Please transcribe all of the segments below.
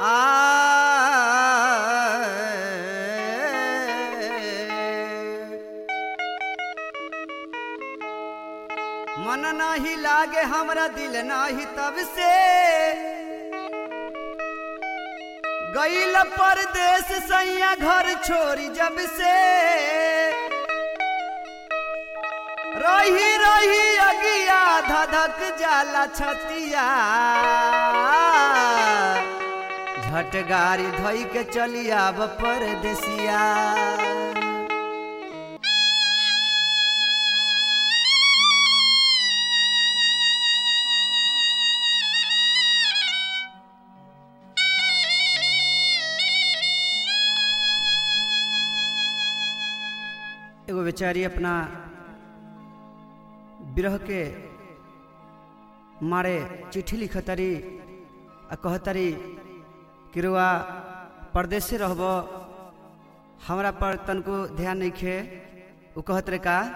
मन नाही लागे हमरा दिल नाही तब से गईल परदेश सैया घर छोड़ी जब से रही रही अगिया धधक जाला छतिया झट गाड़ी धोई के चली आब परदेसिया एगो बेचारी अपना विरह के मारे चिट्ठी लिखतरी आ कहतरी कि रुआ परदेश से रहब हमरा पर तनको ध्यान नहीं खे उ कहत रे का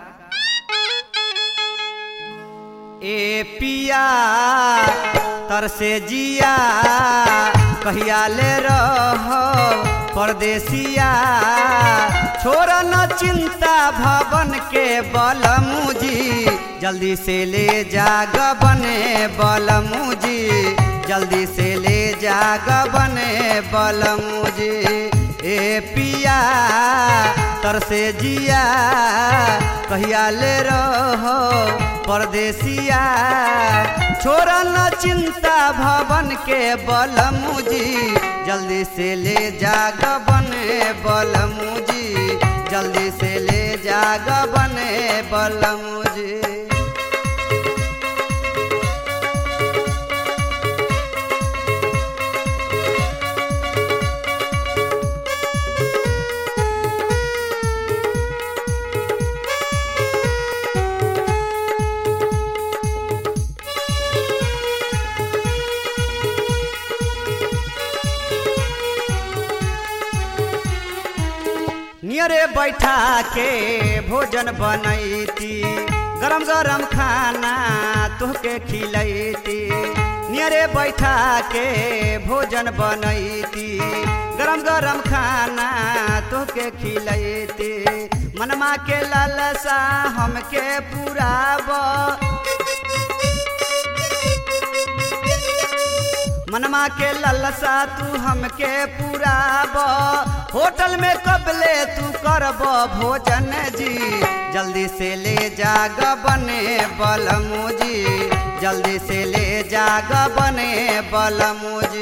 ए पिया तरसे जिया कहिया ले रह परदेसिया छोड़ न चिंता भवन के बलमुजी जल्दी से ले जाग बने बलमुजी जल्दी से ले जाग बने बलमुजी ए पिया तरसे जिया कहिया ले रहो परदेसिया छोड़ न चिंता भवन के बलमुजी जल्दी से ले जाग बने बलमुजी जल्दी से ले जाग बने बलमुजी नियरे बैठा के भोजन बनैती गरम गरम खाना तोहके खिलैती नियरे बैठा के भोजन बनैती गरम गरम खाना तोहके खिलैती मनमा के लालसा हमके पुराब मनमा के ललसा तू हमके पुराब होटल में कबले तू करब भोजन जी जल्दी से ले जाग बने बलमुजी जल्दी से ले जाग बने बलमुजी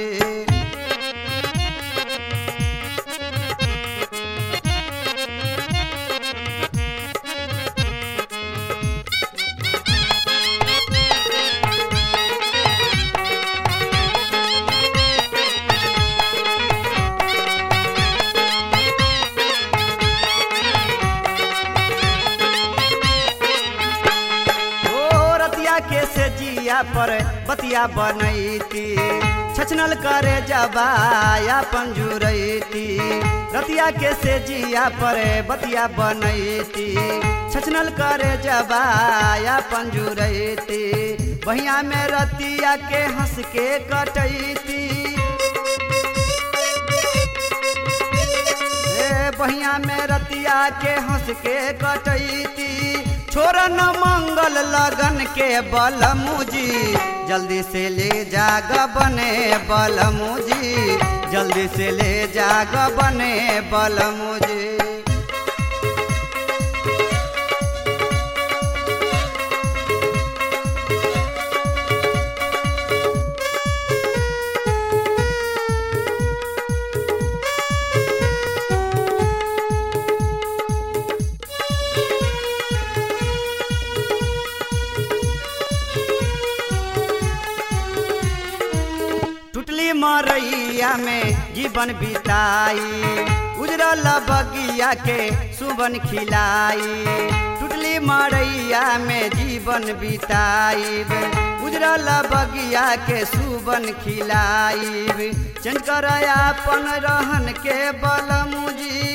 ओ रतिया के से जिया पर बतिया बनैती छछनल करे जबाया पंजुरैती रतिया के से जिया पर बतिया बनैती छछनल करे जबाया पंजुरैती बहिया में रतिया के हंस के कटैती ए बहिया में रतिया के हंस के कटैती छोड़ न मंगल लगन के बलमुजी जल्दी से ले जाग बने बलमुजी जल्दी से ले जाग बने बलमुजी टुटली मरैया में जीवन बिताई उजरल बगिया के सुबन खिलाई टुटली मरैया में जीवन बिताई उजरल बगिया के सुबन खिलाई चंद कर अपन रहन के बलमुजी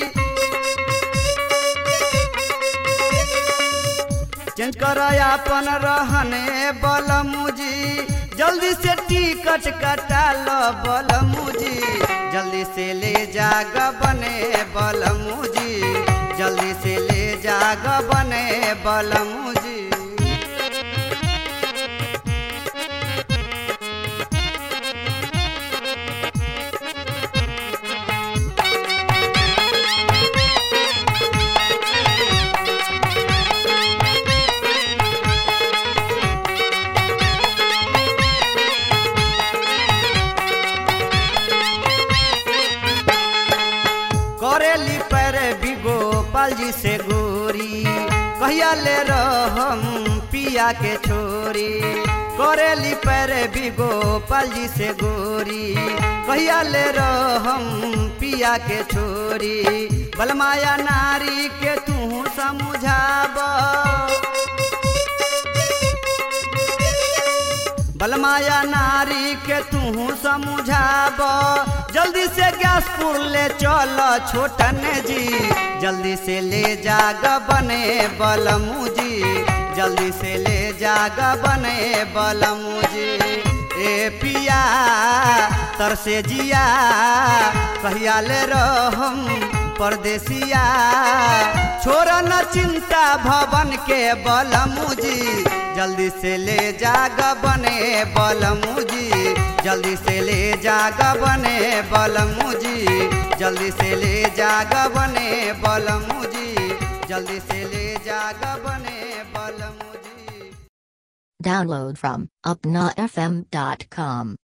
चेंज कर अपन रहने बलमुजी जल्दी से टिकट कटा लो बलमुजी जल्दी से ले जाग बने बलमुजी जल्दी से ले जाग बने बलमुजी करेली पैर बिगो पालजी से गोरी कहिया ले रहम पिया के छोरी करेली पैर बिगो पालजी से गोरी कहिया ले रहम पिया के छोरी बलमाया नारी के तू समझाब बलमाया नारी के तू समझाब जल्दी से गैस पुर ले चल छोटन जी जल्दी से ले जाग बने बलमुजी जल्दी से ले जाग बने बलमुजी ए पिया तरसे जिया कहिया ले रहम परदेसिया छोड़ न चिंता भवन के बलमुजी जल्दी से ले जाग बने बलमुजी जल्दी से ले जाग बने बलमुजी जल्दी से ले जाग बने बलमुजी जल्दी से ले जाग बने बलमुजी Download from upnafm.com.